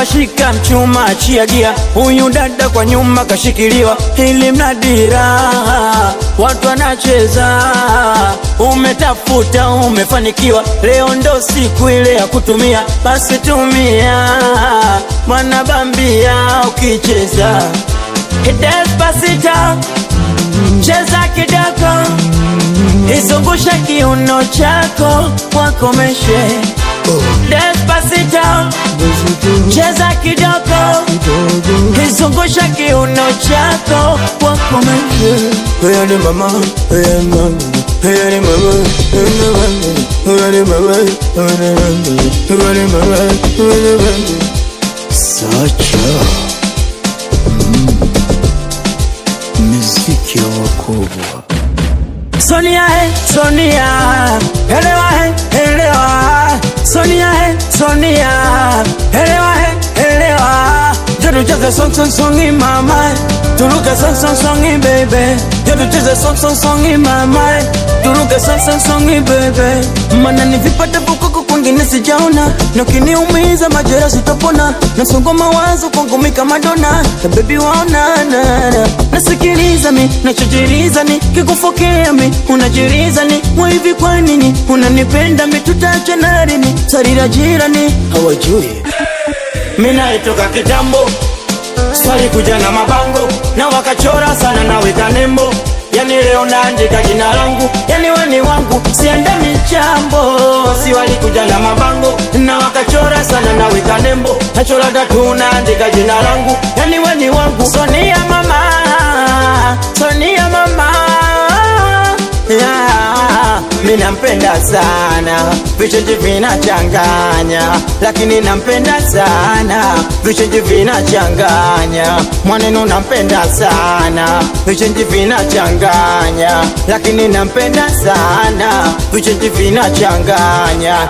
Dereva shika mchuma, achia gia, huyu dada kwa nyuma kashikiliwa, ili mradi raha, watu wanacheza. Umetafuta, umefanikiwa, leo ndo siku ile ya kutumia, basi tumia, mwana bambia ukicheza. Despacito, cheza kidogo, izungushe kiuno chako, wakomeshe. Despacito, cheza kidogo, izungushe kiuno chako, wakomeshe. Hey, ni mama, hey, mama, hey, ni mama, hey, ni mama, hey, ni mama, hey, ni mama, hey, ni mama, hey, ni mama. Sacha miziki ya wakubwa Sonia he, Sonia, elewa he, elewa. Sonia he, Sonia, elewa he, elewa. Jodu cheze song song songi mama, turuke song song songi baby. Jodu cheze song song songi mama, turuke song song songi baby. Mana ni vipata vukuku kwingine sijaona, na ukiniumiza majera sitopona, na msongo mawazo kwangu mi kama dona, na baby waona na na nasikiliza mi nachojiriza ni kikufokea mi unajiriza ni mwivi kwa nini unanipenda mi tutaachana lini sarira jirani hawajui mi naitoka kitambo swali kuja na mabango na wakachora sana naweka nembo yani leo naandika jina langu yani weni wangu siende michambo si walikuja na mabango na wakachora sana naweka nembo nachora tatu naandika jina langu yani weni wangu sonia mama sonia mama yeah. mi nampenda sana vichenji vinachanganya lakini nampenda sana vichenji vinachanganya mwaneno nampenda sana vichenji vinachanganya lakini nampenda sana vichenji vinachanganya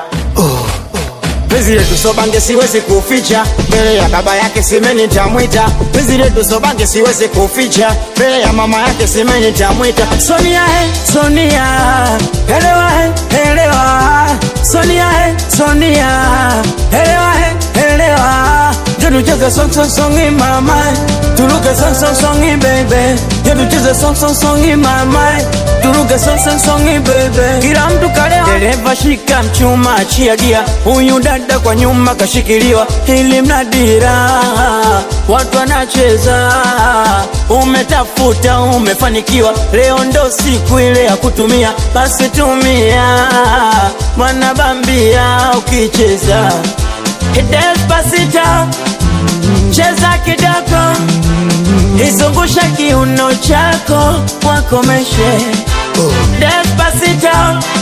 Penzi letu sobange siwezi kuficha mbele ya baba yake simeni tamwita. Penzi letu sobange siwezi kuficha mbele ya mama yake simeni tamwita. Sonia he, Sonia, elewa he, elewa. Sonia he, Sonia, elewa he, elewa. Jodu cheze song song songi mama, turuke song song songi baby. Jodu cheze song song songi mama, turuke song song songi baby. Kila mtu kalewa, dereva shika mchuma, achia gia, huyu dada kwa nyuma kashikiliwa, ili mradi raha, watu wanacheza. Umetafuta, umefanikiwa, leo ndo siku ile ya kutumia, basi tumia, mwana bambia ukicheza. Despacito, cheza kidogo, izungushe kiuno chako, wakomeshe. Despacito,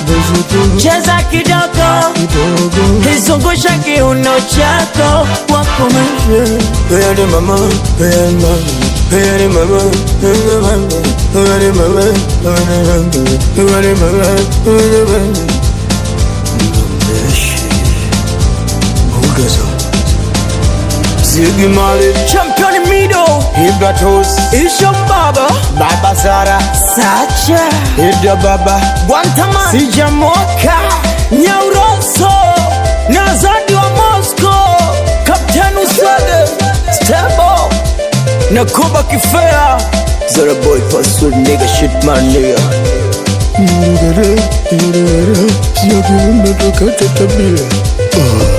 cheza kidogo, izungushe kiuno chako, wakomeshe. Hey, ni mama, hey, mama, hey, ni mama, hey, ni mama, hey, ni mama, hey, ni mama, hey, ni mama, hey, ni mama. Mbeshi mbuga za Ziggy Marley Champion Mido, Ibratos Isho Baba, Baba Sara Sacha, Ida Baba Guantanamo, Sijamoka, Nyauroso, Nazadi wa Moscow, Kapteni Usade, Stebo, na Kuba Kifea, Zara boy password nigga shit man nigga Sio kiumbe tukate tabia